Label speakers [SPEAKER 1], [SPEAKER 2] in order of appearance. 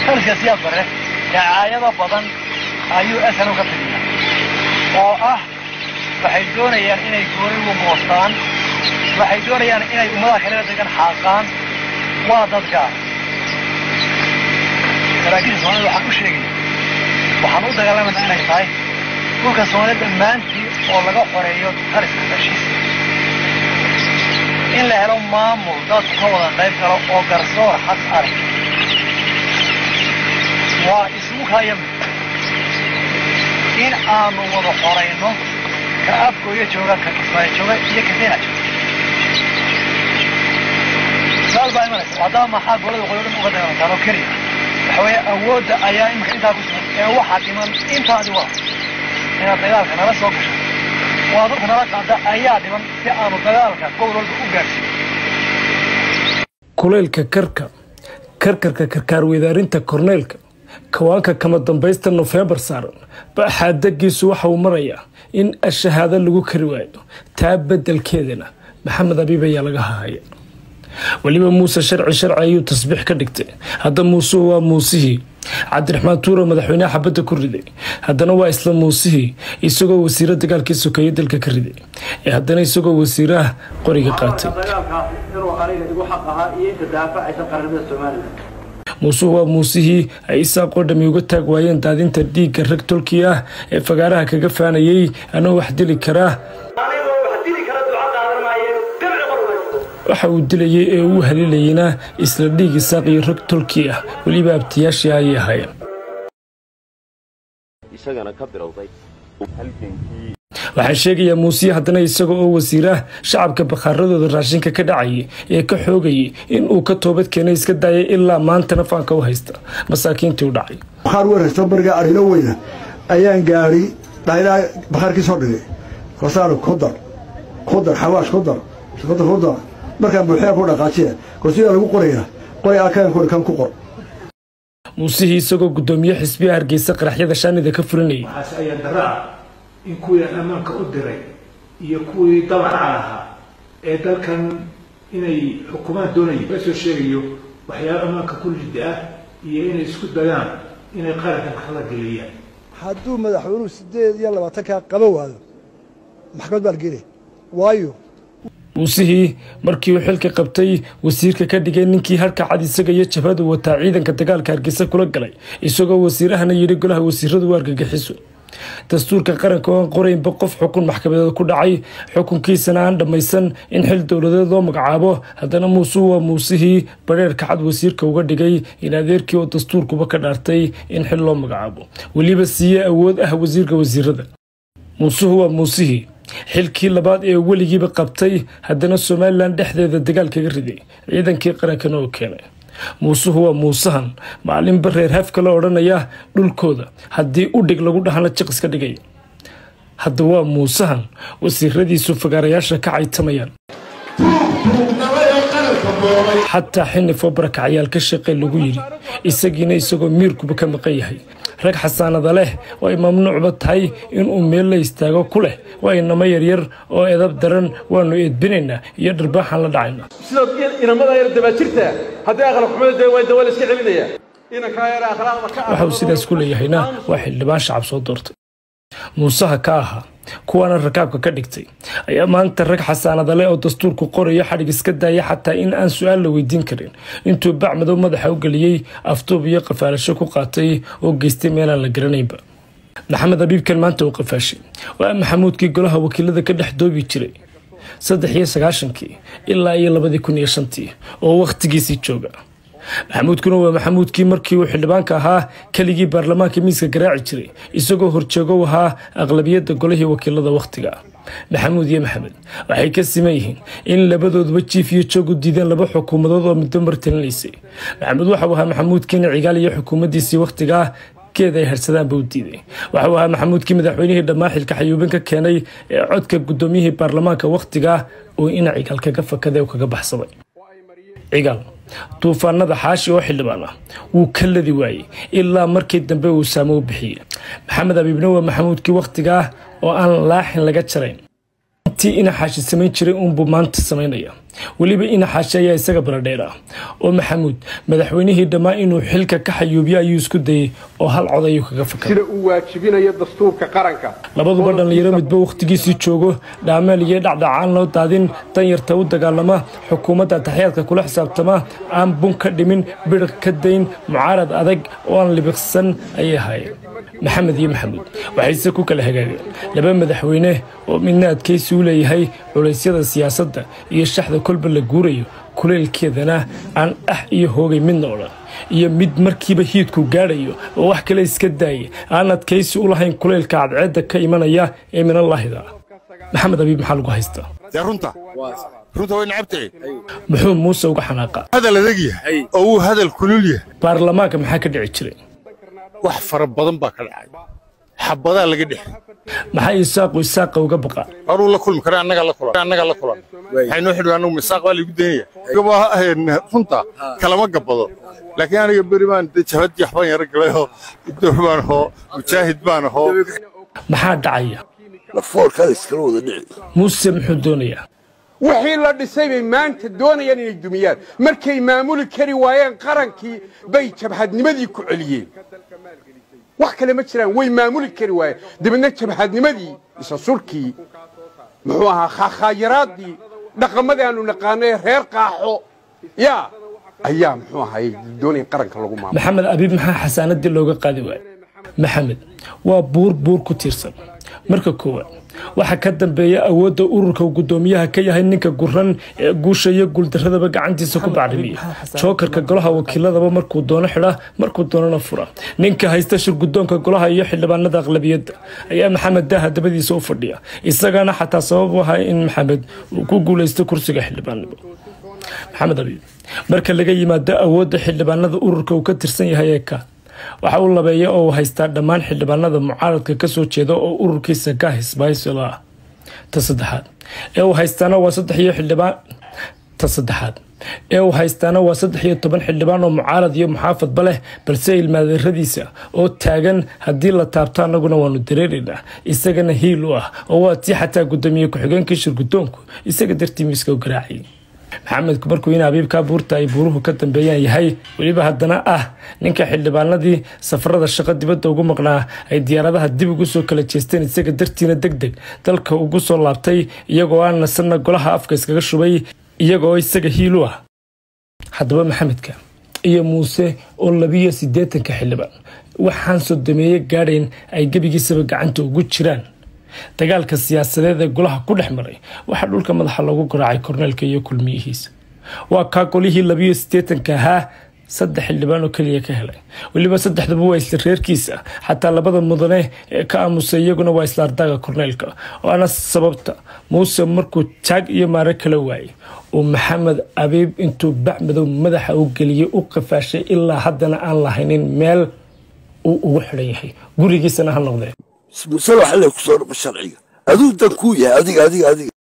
[SPEAKER 1] taliska siyaad bare dacaayado badan ayuu asanu ka fidiya oo ah waxay doonayaan inay gooni ugu moostaan waxay doonayaan inay ummadaha kalena degan xaaqaan waa dadgaar saraakiisha soomaalida waxaan u sheegaya waxaan u dagaalamayna inay tahay dhulka soomaalida dhammaantii oo laga xoreeyo taliska heshiiska in la helo maamul dadku ka wada qayb galo oo garsoor xaq arag waa isugu kaayami in aanu wada xorayno ka afgooyo jooga ka kismaayo jooga iyo ka kenya jooga saal baa imanaysa haddaba maxaa golada waqooyi dhan uga dagaalantaan oo keliya waxa weeye awoodda ayaa iminka intaa ku sugan ee waxaa dhiman intaadi wada inaad dagaalka nala soo gasho oo adulka nala qaada ayaa dhiman si aanu dagaalka gobol walba u gaarsiin
[SPEAKER 2] kulaylka karka karkarka karkaar weydaarinta korneylka kawaanka kama dambaysta nofembar saaran baxaadagiisu waxa uu marayaa in ashahaado lagu kari waayo taa beddelkeedana maxamed abiib ayaa laga hahaya weliba muuse sharci sharci ayuu tasbiix ka dhigtay hadda muusuhu waa muusihii cabdiraxmaan tuuro madaxweyneha xabadda ku riday haddana waa isla muusihii isagoo wasiiro dagaalkii sokeeye dalka ka riday ee haddana isagoo wasiiraha qoriga qaatay muusuhu waa muusihii ay isaaqoo dhami uga taag waayeen daadinta dhiigga rag tolkii ah ee fagaaraha kaga faanayay anoo wax dili karaa waxa uu dilayay ee uu haliilayena isla dhiig isaaq iyo rag tolkii ah weliba abtiyaashii ayay ahaayeen waxaa sheegayaa muusiye haddana isaga oo wasiiraha shacabka bakhaaradooda raashinka ka dhacayay ee ka xoogayay in uu ka toobad keenay iska daayay ilaa maantana faanka u haysta masaakiintii u dhacay
[SPEAKER 3] bakhaar weerarto bariga arino weyna ayaan gaadhi dhaylaa bakhaarkii soo dhigay kosaano kudar kudar xawaash kudar kudar kudar markaan buuxiyaa ku dhaqaajiya korsiyaa lagu qorayaa qori akaan kori kan ku qor
[SPEAKER 2] muusihii isagoo guddoomiye xisbiya hargeysa qaraxyada shaanida ka fulinayay
[SPEAKER 4] waxaase ayaan darro ah in kuwii aan ammaanka u diray iyo kuwii dabaca lahaa ee dalkan inay xukuumaad doonaya laga soo sheegayo waxyaaba ammaanka ku lidda ah iyo inay isku dayaan inay qarankan kala geliyaan
[SPEAKER 3] hadduu madaxweynuhu siddeed iyo labaatankaa qaba waado maxkamad baa la geenaya waayo
[SPEAKER 2] muusihii markii uu xilka qabtay wasiirka ka dhigay ninkii harka cad isaga iyo jabhadu wataa ciidanka dagaalka hargeysa kula galay isagoo wasiirahana yidhi golaha wasiiradu u argagixiso dastuurka qaranka oo aan qoraynba qof xukun maxkamadeed ku dhacay xukunkiisana aan dhammaysan in xil dowladeed loo magacaabo haddana muusuhu waa muusihii badheerka cad wasiirka uga dhigay in adeerkii oo dastuurkuba ka dhaartay in xil loo magacaabo weliba siiye awood ah wasiirka wasiirada muusuhu waa muusihii xilkii labaad ee weligiiba qabtay haddana somalilan dhexdeeda dagaal kaga riday ciidankii qarankana oo keenay muusuhu waa muusahan maalinba reer hafka la odhanaya dhulkooda haddii u dhig lagu dhahana jiq iska dhigaya hadda waa muusahan wasiiradiisu fagaarayaasha ka caytamayaan xataa xinifoo barakacyaal ka shaqey lagu yidhi isagiina isagoo miirkuba ka maqan yahay rag xasaanada leh oo ay mamnuucba tahay inuu meel la istaago ku leh waa inamo yaryar oo edab daran waanu eedbinaynaa iyo dharbaaxaan la dhacaynaa
[SPEAKER 5] sidoo inamada yar dabaajirta haddii aqlab xumada dee waa dawal iska celinaya inankaa yar akhlaaqda ka
[SPEAKER 2] waxa uu sidaas ku leeyahayna waa xildhibaan shacab soo doortay muusaha ka ahaa kuwaana rakaabka ka dhigtay ayaa maanta rag xasaanada leh oo dastuurku qorayo xadhig iska daaya xataa in aan su-aal la weydiin karin intuu bacmadow madaxa u geliyey afduub iyo qafaalasho ku qaatay oo geystay meelaan la garanaynba maxamed abiibkan maanta uu qafaashay waa maxamuudkii golaha wakiilada ka dhex doobi jiray saddex iyo sagaashankii ilaa iyo labadii kun iyo shantii oo wakhtigiisii jooga maxamuudkuna waa maxamuudkii markii uu xildhibaanka ahaa keligii baarlamaanka miiska garaaci jiray isagoo horjoogo u ahaa aqlabiyadda golihii wakiilada wakhtiga maxamuud iyo maxamed waxay ka siman yihiin in labadooduba jiif iyo joog u diideen laba xukuumadood oo middo mar talinaysay maxamuud waxau ahaa maxamuudkiina cigaal iyo xukuumaddiisii wakhtigaa geed ay harsadaanba u diiday waxau ahaa maxamuudkii madaxweynihii dhammaa xilka xayuubin ka keenay ee codka guddoomiyihii baarlamaanka wakhtigaa oo ina cigaal kaga fakaday oo kaga baxsaday cigaal duufaanada xaashi oo xildhibaan ah wuu ka ladi waayey ilaa markii dambe uu saamo u bixiyey maxamed abiibna waa maxamuudkii wakhtigaa oo aan laaxin laga jarayn intii ina xaashi samayn jiray uunbuu maanta samaynaya weliba ina xaashe ayaa isaga baladheer ah oo maxamuud madaxweynihii dhammaa inuu xilka ka xayuubiyo ayuu isku dayey oo hal cod ayuu kaga fakara
[SPEAKER 6] sida uu waajibinayo dastuurka qaranka
[SPEAKER 2] labaduba dhallinyaro midba wakhtigiisii joogo dhaameel iyo dhacdhacaan loo daadin danyarta u dagaalama xukuumadda taxyaadka kula xisaabtama aan bun ka dhimin bidhiq ka dayn mucaarad adag oo aan libiqsan ayay ahaayeen maxamed iyo maxamuud waxayse ku kala hagaageen laba madaxweyne oo midna adkaysi u leeyahay culaysyada siyaasadda iyo shaxda kolba la guurayo kuleylkeedana aan ah iyo hoogay midna odhan iyo mid markiiba hiidku gaadhayo oo wax kale iska daaya aan adkaysi u lahayn kuleylka cadceedda ka imanaya ee minallaahida maxamed abiib maxaa lagu haystaa
[SPEAKER 7] dee runta runta way nacabtahay
[SPEAKER 2] muxuu muuse uga xanaaqa
[SPEAKER 7] hadal adag yahay oo uu hadal kulul yahay
[SPEAKER 2] baarlamaanka maxaa ka dhici jiray
[SPEAKER 7] wax fara badan baa ka dhacay xabadaa laga dhex
[SPEAKER 2] maxaa isaaqu isaaqa uga baqa
[SPEAKER 7] anuu la kulmi kara annaga la kulan annaga la kulan waxay noo xidhi annagu misaaq baa laygu daynaya gaba runta kalama gabbado laakiin aniga beri baan dee jabad yaxbaan yaro galay oo door baan ahoo mujaahid baan ahoo
[SPEAKER 2] maxaa dhacaya
[SPEAKER 8] lafoorkaada iskala wada dhici
[SPEAKER 2] muuse muxuu doonayaa
[SPEAKER 6] wixii la dhisay bay maanta doonayaan inay dumiyaan markay maamuli kari waayeen qarankii bay jabhadnimadii ku celiyeen wax kale ma jiraan way maamuli kari waayeen dabeedna jabhadnimadii isa surkii muxuu ahaa khaakhayaraadii dhaqamadii aanu naqaanay reer qaaxo yaa ayaa muxuu ahaay doonaya qaranka lagu maamulo
[SPEAKER 2] maxamed abiib maxaa xasaanadii looga qaadi waayay maxamed waa buur buur ku tiirsan marka koowaad waxaa ka dambeeya awoodda ururka uu guddoomiyaha ka yahay ninka guran ee guusha iyo guuldaradaba gacantiisa ku bacrimiya jookarka golaha wakiiladaba markuu doono xidha markuu doonana fura ninka haysta shir guddoonka golaha iyo xildhibaanada aqlabiyadda ayaa maxamed daaha dabadiisa u fadhiya isagana xataa sabab u ahay in maxamed uu ku guulaysto kursiga xildhibaannimo maxamed abiib marka laga yimaado awoodda xildhibaanada ururka uu ka tirsan yahay ee ka waxa uu labeeya oo uu haystaa dhammaan xildhibaanada mucaaradka ka soo jeeda oo ururkiisa ka hisbaysilo ah ta saddexaad ee uu haystaana waa saddex iyo xildhibaan ta saddexaad ee uu haystaana waa saddex iyo toban xildhibaan oo mucaarad iyo muxaafadba leh balse ilmaadeeradiisa oo taagan haddii la taabto annaguna waanu dareeraynaa isagana hiil u ah oo waa tii xataa guddoomiye ku-xigeenkii shir guddoonku isaga dartii miiska u garaacayay maxamedku markuu in abiibkaa buurta ay buuruhu ka dambeeyaan yahay weliba haddana ah ninka xildhibaanadii safarada shaqo dibadda ugu maqnaa ay diyaaradaha dib ugu soo kala jeesteen isaga dartiina deg deg dalka ugu soo laabtay iyagoo aan nasanna golaha afka iskaga shubay iyagoo isaga hiil u ah haddaba maxamedka iyo muuse oo labiyo siddeetanka xildhibaan waxaan sodomeeye gaadhayn ay gebigiisaba gacanta ugu jiraan dagaalka siyaasadeed ee golaha ku dhex maray waxaa dhulka madaxa loogu garaacay korneelka iyo kulmiyihiisa waa kaa golihii labiyo siddeetanka ahaa saddex xildhibaan oo keliya ka helay weliba saddexduba waa isla reerkiisa xataa labada mudane ee ka aamusay iyaguna waa isla ardaaga korneelka waana sababta muuse markuu jaag iyo maare kala waayay uu maxamed abiib intuu bacmadow madaxa u geliyey u qafaashay ilaa haddana aan lahaynin meel uu ugu xidhan yahay gurigiisana ha noqdee
[SPEAKER 8] musala waxa lay ku soo dhaqo sharciga aduu dan kuu yahay adiga adiga adiga